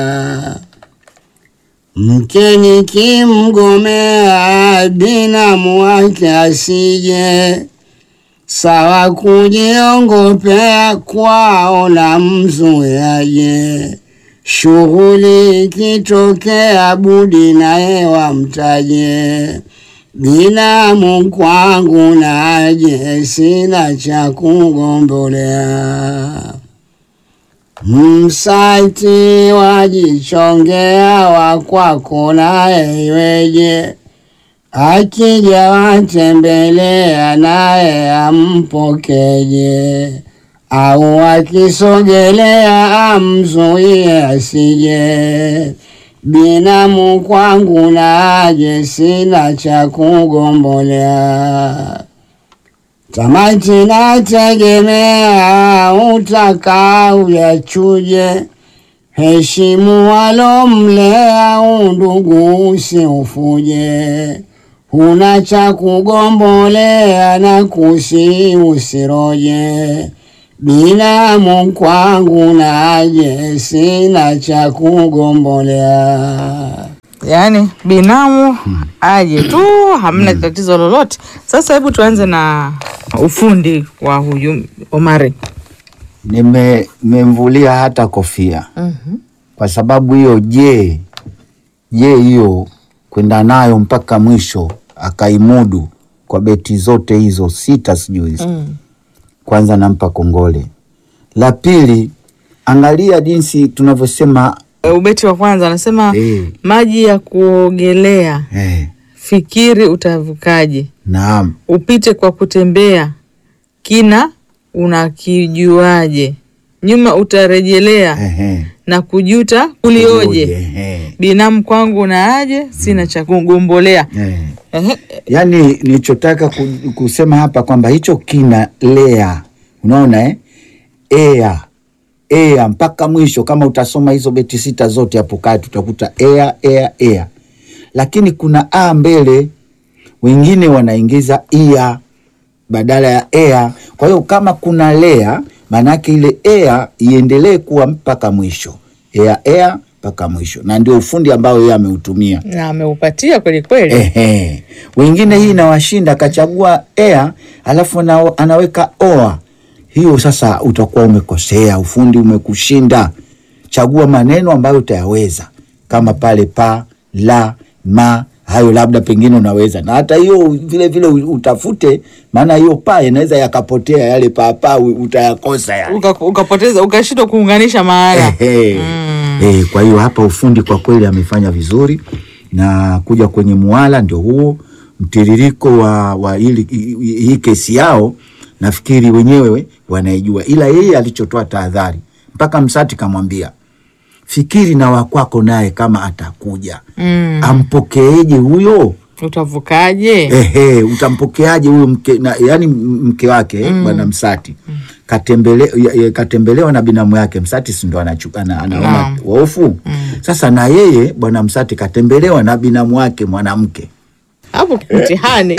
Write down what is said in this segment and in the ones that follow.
Mke nikimgomea binamu wake asije, sawa kujiongopea kwao na mzuyaje. Shughuli ikitokea budi naye wamtaje, binamu kwangu naje, sina cha kugombolea. Msati wajichongea wakwako naye iweje, akija watembelea naye ampokeje, au akisogelea amzuie asije. Binamu kwangu naje, sina cha kugombolea. Tamati nategemea utaka uyachuje, heshimu walomlea undugu usiufuje, huna cha kugombolea na kusi usiroje, binamu kwangu naje, sina cha kugombolea. Yaani binamu aje tu, hamna tatizo lolote. Sasa hebu tuanze na ufundi wa huyu Omari. Nime- nimemvulia hata kofia kwa sababu hiyo. Je, je hiyo kwenda nayo mpaka mwisho akaimudu kwa beti zote hizo sita, sijui hizo kwanza nampa kongole. La pili, angalia jinsi tunavyosema E, Ubeti wa kwanza anasema Eh. maji ya kuogelea, eh, fikiri utavukaje, naam upite kwa kutembea, kina unakijuaje, nyuma utarejelea ehe, na kujuta ulioje, ehe, binamu kwangu na aje, sina cha kugombolea. eh. Ehe, Yaani nilichotaka ku- kusema hapa kwamba hicho kina lea, unaona eh? ea ea mpaka mwisho. Kama utasoma hizo beti sita zote hapo kati utakuta ea ea ea, lakini kuna a mbele, wengine wanaingiza ia badala ya ea. Kwa hiyo kama kuna lea, maanake ile ea iendelee kuwa mpaka mwisho, ea ea mpaka mwisho, na ndio ufundi ambao yeye ameutumia. na ameupatia kweli kweli. Ehe. Wengine hii inawashinda, akachagua ea alafu ana, anaweka oa. Hiyo sasa utakuwa umekosea, ufundi umekushinda. Chagua maneno ambayo utayaweza kama pale pa, la, ma, hayo labda pengine unaweza, na hata hiyo vile vile utafute, maana hiyo pa inaweza yakapotea, yale paapaa utayakosa yale. Uka- ukapoteza ukashindwa kuunganisha maana. Ehe. Eh, kwa hiyo hapa ufundi kwa kweli amefanya vizuri, na kuja kwenye muwala ndio huo mtiririko wa, wa hili, hii hii kesi yao nafikiri wenyewe wanaijua, ila yeye alichotoa tahadhari mpaka Msati kamwambia fikiri na wakwako naye kama atakuja Mm. ampokeeje huyo Utavukaje? Ehe, utampokeaje huyo mke na, yani mke wake eh, bwana Msati katembele, ya- ya- katembelewa na binamu yake Msati, si ndo anachu- ana- anaona Naam. waofu sasa, na yeye bwana Msati katembelewa na binamu wake mwanamke. hapo mtihani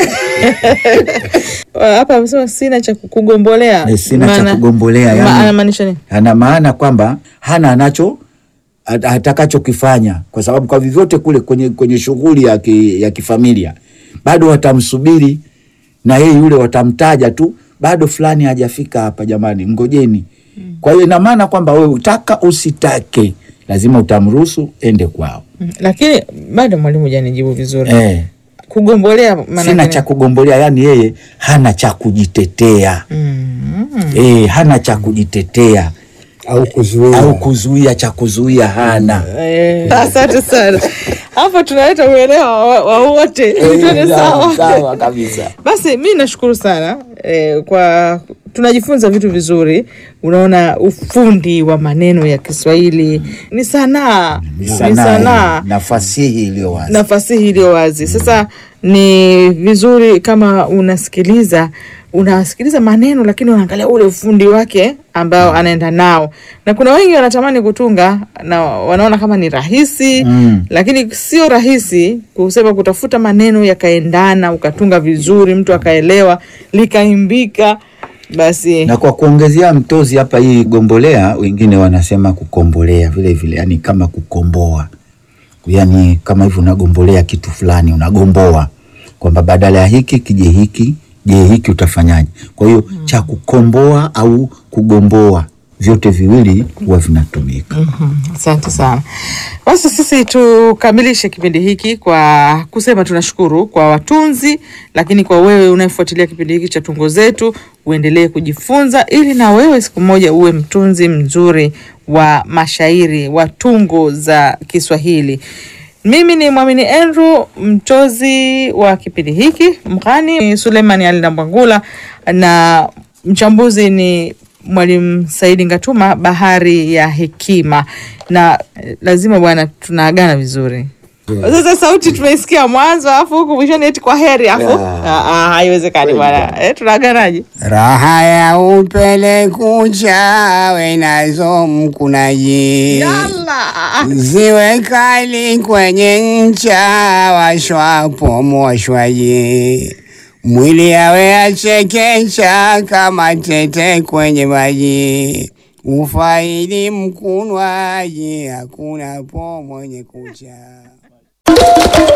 hapa amesema sina cha kugombolea. Eh, sina cha Maana- kugombolea, ma- yani- anamaanisha nini? Ana maana kwamba hana anacho at- atakachokifanya kwa sababu kwa vyovyote kule kwenye, kwenye shughuli ya, ki, ya kifamilia bado watamsubiri na yeye yule watamtaja tu, bado fulani hajafika hapa, jamani, ngojeni. Kwa hiyo ina maana kwamba wewe utaka usitake, lazima utamruhusu ende kwao. Mm, Lakini bado mwalimu hujanijibu vizuri. Eh, Kugombolea maana sina gani? cha kugombolea, yani yeye hana cha kujitetea Mm. eh, hana cha kujitetea au kuzuia au kuzuia, cha kuzuia hana. Eh, Asante sana. Hapa tunaleta uelewa wa wa wote ili tuende sawa. sawa kabisa. Basi mi nashukuru sana eh, kwa tunajifunza vitu vizuri. Unaona, ufundi wa maneno ya Kiswahili ni sanaa, ni sanaa na fasihi iliyo wazi. na fasihi iliyo wazi. Sasa ni vizuri kama unasikiliza unasikiliza maneno lakini unaangalia ule ufundi wake ambao anaenda nao, na kuna wengi wanatamani kutunga na wanaona kama ni rahisi Mm. lakini sio rahisi kusema kutafuta maneno yakaendana ukatunga vizuri, mtu akaelewa likaimbika Basi na kwa kuongezea mtozi hapa, hii gombolea, wengine wanasema kukombolea vile vile, yani kama kukomboa, yani kama hivyo unagombolea kitu fulani, unagomboa kwamba badala ya hiki kije hiki, je hiki utafanyaje? Kwa hiyo cha kukomboa au kugomboa, vyote viwili huwa vinatumika. Asante sana. Basi sisi tukamilishe kipindi hiki kwa kusema tunashukuru kwa watunzi, lakini kwa wewe unayefuatilia kipindi hiki cha Tungo Zetu, uendelee kujifunza ili na wewe siku moja uwe mtunzi mzuri wa mashairi wa tungo za Kiswahili. Mimi ni Mwamini Andrew, mtozi wa kipindi hiki. Mghani ni Suleiman Ali Nambwangula na mchambuzi ni Mwalimu Saidi Ngatuma, Bahari ya Hekima. Na eh, lazima bwana, tunaagana vizuri. Sasa sauti tumeisikia mwanzo, alafu huku mwishoni eti kwa heri, alafu Yeah. Ah, ah, haiwezekani bwana. Eh, tunaaganaje? Raha ya upele kucha wenazo mkunaji Yalla. ziwe kali kwenye ncha washwapo moshwaji mwili yawe achekecha kama tete kwenye maji ufaidi mkunwaji hakuna po mwenye kucha